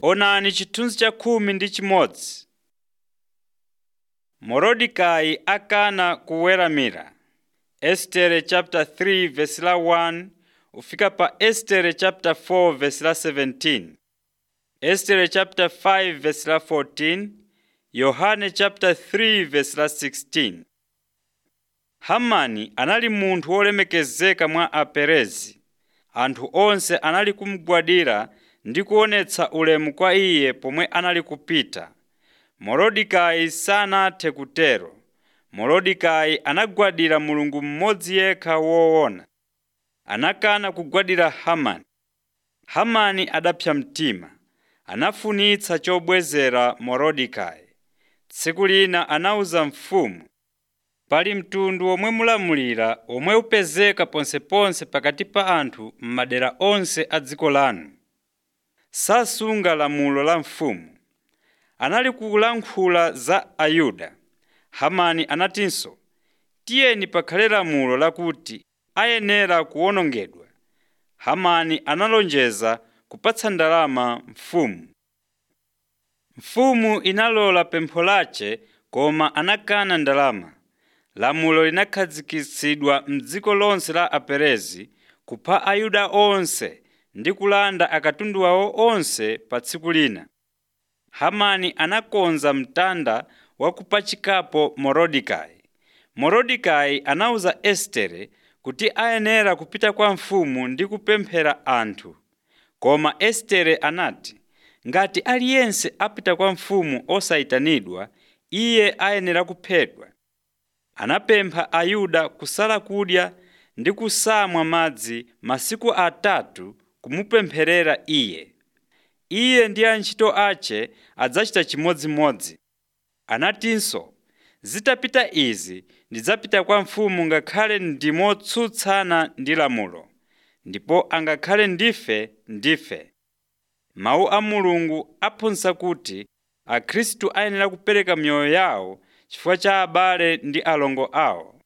Onani chithunzi cha khumi ndi chimodzi. Morodekayi akana kuweramira. Estere chapter 3 verse la 1 ufika pa Estere chapter 4 verse la 17. Estere chapter 5 verse la 14. Yohane chapter 3 verse la 16. Hamani anali munthu wolemekezeka mwa Aperezi. Anthu onse anali kumugwadira ndi kuonetsa ulemu kwa iye pomwe anali kupita. Morodekayi sanathe kutero. Morodekayi anagwadira Mulungu mmodzi yekha woona. Anakana kugwadira Hamani. Hamani adapsa mtima. Anafunitsa chobwezera Morodekayi. Tsiku lina anawuza mfumu, pali mtundu omwe mulamulira omwe upezeka ponseponse pakati pa anthu m'madera onse a dziko lanu. Sasunga lamulo la mfumu. Anali kulankhula za Ayuda. Hamani anatinso, tiyeni pakhale lamulo lakuti ayenera kuwonongedwa. Hamani analonjeza kupatsa ndalama mfumu. Mfumu inalola pempho lace koma anakana ndalama. Lamulo linakhazikitsidwa m'dziko lonse la Aperezi kupha Ayuda onse ndi kulanda akatundu awo onse pa tsiku lina. Hamani anakonza mtanda wa kupachikapo Morodekayi. Morodekayi anawuza Estere kuti ayenera kupita kwa mfumu ndi kupemphera anthu. Koma Estere anati, ngati aliyense apita kwa mfumu osayitanidwa, iye ayenera kuphedwa. Anapempha Ayuda kusala kudya ndi kusamwa madzi masiku atatu kumupempherera iye. Iye ndi antchito ace adzachita chimodzimodzi. Anatinso, zitapita izi ndidzapita kwa mfumu ngakhale ndi motsutsana ndi lamulo, ndipo angakhale ndife ndife. Mawu a Mulungu aphunzitsa kuti Akhristu ayenera kupereka miyoyo yawo chifukwa cha abale ndi alongo awo.